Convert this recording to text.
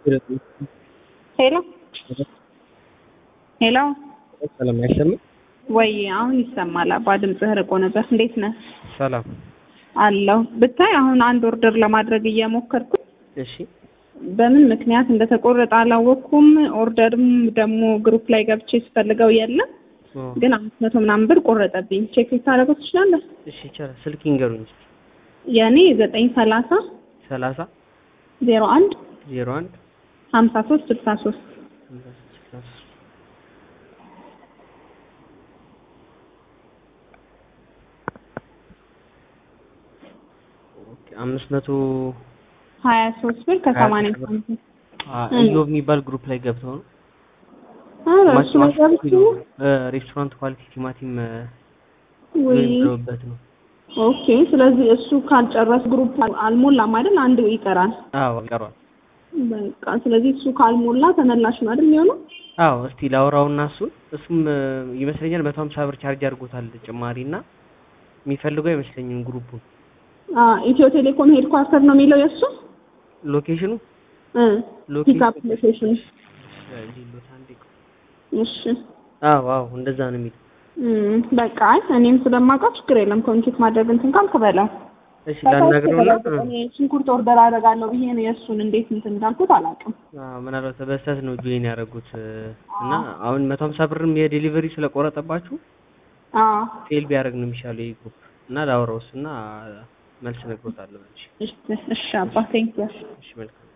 ሄሎ ሄሎ ሰላም አይሰማም? ወይ አሁን ይሰማል። አባ ድምፅህ ርቆ ነበር። እንዴት ነህ? ሰላም አለሁ። ብታይ አሁን አንድ ኦርደር ለማድረግ እየሞከርኩ እሺ በምን ምክንያት እንደተቆረጠ አላወቅኩም። ኦርደርም ደግሞ ግሩፕ ላይ ገብቼ ስፈልገው የለም፣ ኦ፣ ግን አምስት መቶ ምናምን ብር ቆረጠብኝ። ቼክ ልታደርገው ትችላለህ? እሺ ይቻላል። ስልክ ይንገሩኝ እስኪ። የእኔ ዘጠኝ ሰላሳ ሰላሳ ዜሮ አንድ ዜሮ አንድ ሀምሳ ሶስት ስልሳ ሶስት ሃምሳ ስድስት ስልሳ ሶስት ኦኬ፣ አምስት መቶ ሀያ ሶስት ብር ከሰማንያ ሀያ ሶስት ብር። ሳንቲም አ- ኢዮብ የሚባል ግሩፕ ላይ ገብተው ነው ኧረ ማች እሱ ላይ ማች ገብቼ ኪሎ እ፣ ሬስቶራንት ኳሊቲ ቲማቲም እ፣ ወይ ብለውበት ነው። ኦኬ። ስለዚህ እሱ ካልጨረስ ግሩፕ አልሞላም አይደል? አንድ ይቀራል። አዎ ቀሯል። በቃ ስለዚህ እሱ ካልሞላ ተመላሽ ነው አይደል የሚሆነው? አዎ እስቲ ላውራውና እሱን እሱም እ፣ ይመስለኛል መቶ ሀምሳ ብር ቻርጅ አድርጎታል ጭማሪ እና የሚፈልገው አይመስለኝም ግሩፑን አ ኢትዮ ቴሌኮም ሄድ ኳርተር ነው የሚለው የእሱ ሎኬሽኑ እ ሎኬሽን ፒክአፕ ሎኬሽን። ሌሎት አንዴ ቆይ። እሺ አዎ አዎ እንደዛ ነው የሚለው። እም በቃ አይ እኔም ስለማውቀው ችግር የለም። ኮሚኒኬት ማድረግ እንትን ካልክ በለው። እሺ ላናግረውና እ፣ እኔ ሽንኩርት ኦርደር አደርጋለሁ ብዬ ነው የእሱን እንዴት እንትን እንዳልኩት አላውቅም። አዎ ምናልባት በስህተት ነው ጆይን ያደረጉት እ፣ እና አሁን መቶ ሀምሳ ብርም የዴሊቨሪ ስለቆረጠባችሁ አ ፌል ቢያደርግ ነው የሚሻለው ይህ ግሩፕ እና ላውራው እሱና መልስ እነግሮታለሁ። እሺ እሺ እሺ አባ ቴንክ ዩ እሺ መልካም